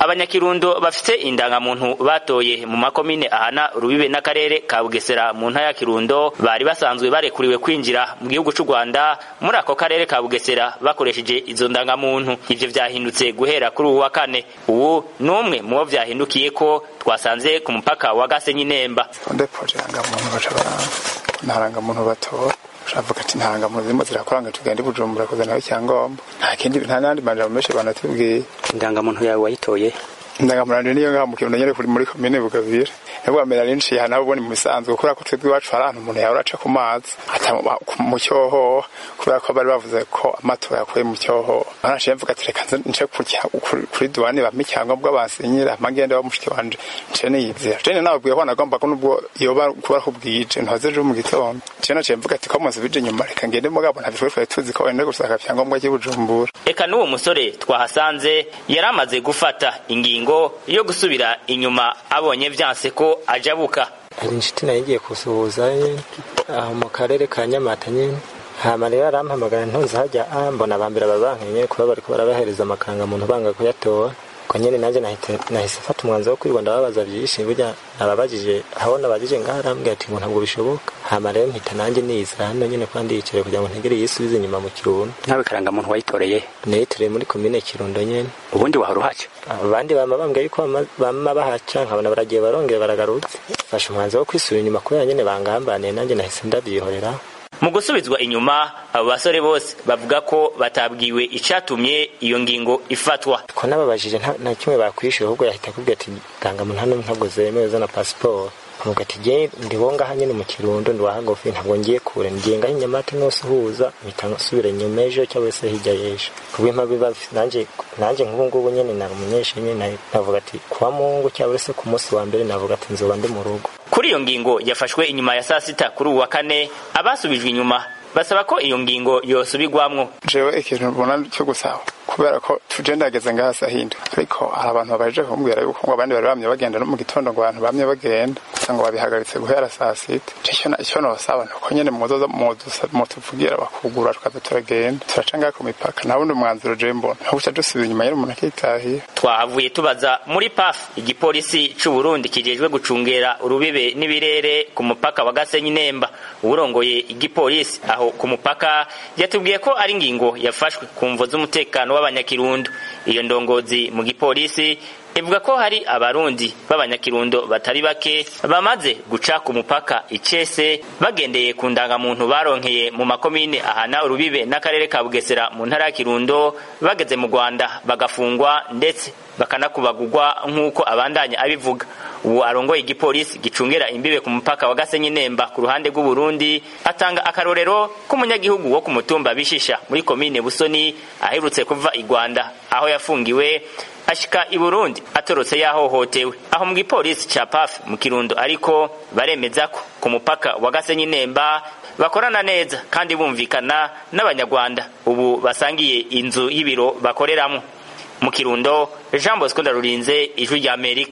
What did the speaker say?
abanyakirundo bafite indangamuntu batoye mu makomine ahana rubibe n'akarere ka bugesera mu ntara ya kirundo bari basanzwe barekuriwe kwinjira mu gihugu c'u rwanda muri ako karere ka bugesera bakoresheje izo ndangamuntu ivyo vyahindutse guhera kuri uwu wa kane ubu ni umwe mu bo vyahindukiye ko twasanze ku mupaka wa gasenyi nemba ndepoje irangamuntu baca baranga nta rangamuntu batora uravuga ati nta rangamuntu zirimo zirakuranga tugende i bujumbura kuzanaho icyangombwa nta kindi nta n'andi majambo menshi banatubwiye indangamuntu yawe wayitoye indangamuntu niyo ngaha mu kirundo nyene kuri muri komine bugabira nabwo bamera rinshi hana ubone mu bisanzwe kubera ko twebwe iwacu hari ahantu umuntu yahora aca ku mazi ata mu cyohoha kubera ko bari bavuze ko amatora yakuye mu cyohoha naraciye mvuga ati reka nce kuri duwane bampa icyangombwa bansinyira amagenda wa mushiki wanje nce niyizera jene nababwiye ko nagomba ko nubwo yoba kuba ko bwije ntoze ejo mu gitondo nce naciye mvuga ati ko munsubije inyuma reka ngende mugabo ntabwo twari tuzi ko wenda gusaka icyangombwa cy'ubujumbura eka n'uwo musore twahasanze yari amaze gufata ingingo yo gusubira inyuma abonye vyanse ko ajabuka hari inshuti nayo igiye kusuhuza aho mu karere ka nyamata nyine hama rero arampamagara ntuzi hajya ah mbona abambere babankenye kuba bariko barabahereza amakangamuntu banga kuyatora ko nyene nanje nahise mfata umwanzuro wo kwirirwa ndababaza vyinshi burya nababajije aho nabajije ngaho arambwira ati ngo ntabwo bishoboka hama rero mpita nanje niza hano nyene kuba ndiyicare kugira ngo ntegere yisubize inyuma mu kirundo ntawe karangamuntu wayitoreye niyitoreye muri komine kirundo nyene ubundi wahora uhaca abandi bama bambwira yuko bama bahaca nkabona baragiye barongera baragarutse fashe umwanzuro wo kwisubira inyuma kubera nyene bangambaniye nanje nahise ndavyihorera mu gusubizwa inyuma abo basore bose bavuga ko batabwiwe icatumye iyo ngingo ifatwa ko nababajije nta kimwe bakwishyura ahubwo yahita akubwira ati ndangamuntu hano ntabwo zemewe zana pasiporo avuga ati je ndibongaha nyene mu kirundo ndiwahagofi ntabwo ngiye kure ngiye ngaho inyamata nose uhuza mpita nsubira inyuma ejo cyangwa se hirya y'ejo kubw'impabi nanje nanje nk'ubu ngubu nyene nari umunyeshuri navuga ati kuwa mungu cyangwa se ku munsi wa mbere navuga ati nzoba ndi mu rugo kuri iyo ngingo yafashwe inyuma ya saa sita kuri uwu wa kane abasubijwe inyuma basaba ko iyo ngingo yosubigwamwo jewe ikintu mbona cyo gusaba kubera ko tuje ndageze ngaha sahinda ariko hari abantu babajije kumbwira yuko ngo abandi bari bamye bagenda no mu gitondo ngo abantu bamye bagenda gusa ngo babihagaritse guhera saa sita icyo nosaba ni uko nyene muzoza mutuvugira bakugura tukaza turagenda turaca ngaha ku mipaka nta wundi mwanzuro je mbona aho guca dusubiza inyuma nyene umuntu akitahira twahavuye tubaza muri paf igipolisi c'u Burundi kijejwe gucungera urubibe n'ibirere ku mupaka wa Gasenyi Nemba uwurongoye igipolisi aho ku mupaka yatubwiye ko ari ingingo yafashwe ku mvo z'umutekano w'abanyakirundo iyo ndongozi mu gipolisi ivuga ko hari abarundi b'abanyakirundo batari bake bamaze guca ku mupaka icese bagendeye ku ndangamuntu baronkeye mu makomine ahana urubibe n'akarere ka bugesera mu ntara ya kirundo bageze mu rwanda bagafungwa ndetse bakanakubagurwa nk'uko abandanya abivuga ubu arongoye igipolisi gicungera imbibe ku mupaka wa gasenyi nemba ku ruhande rw'uburundi atanga akarorero k'umunyagihugu wo ku mutumba bishisha muri komine busoni aherutse kuva i rwanda aho yafungiwe ashika i burundi atorotse yahohotewe aho mu gipolisi ca paf mu kirundo ariko baremeza ko ku mupaka wa gasenyi nemba bakorana neza kandi bumvikana n'abanyarwanda ubu basangiye inzu y'ibiro bakoreramwo mu kirundo jean bosco ndarurinze ijwi ry'amerika